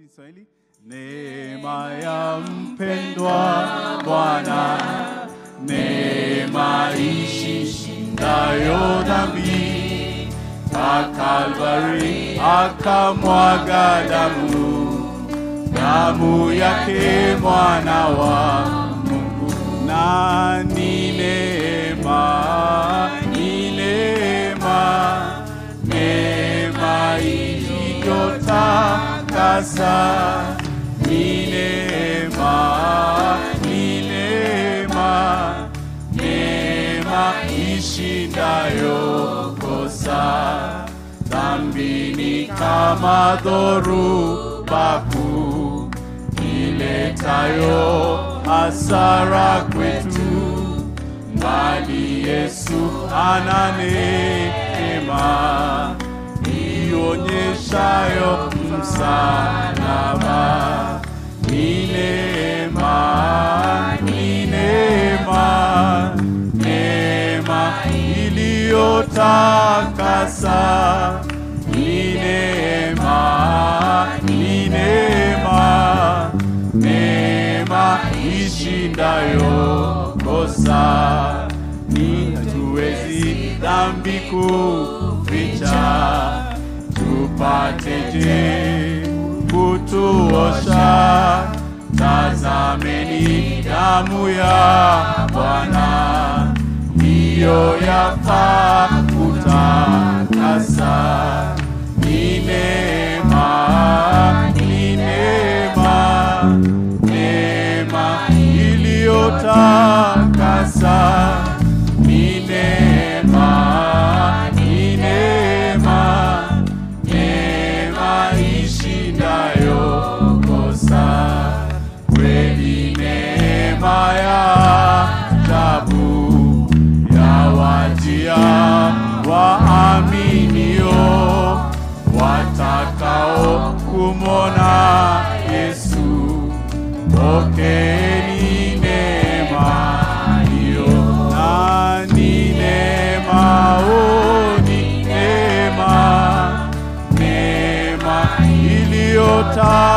Kiswahili. Neema ya mpendwa Bwana, neema ishindayo dhambi, pa Kalvari akamwaga damu, damu yake mwana wa Mungu, na ni neema, ni neema, neema iliyotakasa, ni neema, ni neema, neema ishindayo kosa, dhambi ni kama dhoruba kuu iletayo hasara kwetu, bali Yesu ana neema ionyeshayo msalaba. Ni neema, ni neema, neema iliyotakasa. Ni neema, ni neema, neema ishindayo kosa. Ni hatuwezi dhambi kuficha, tupateje kutuosha? Tazameni damu ya Bwana, ndiyo yafaa kutakasa. Ni neema, ni neema, neema iliyotakasa. Ni neema, ni neema, neema ishindayo kosa. Kweli neema ya ajabu yawajia waaminio watakao kumwona Yesu. Pokeeni neema hiyo, na ni neema, oh, ni neema, neema iliyota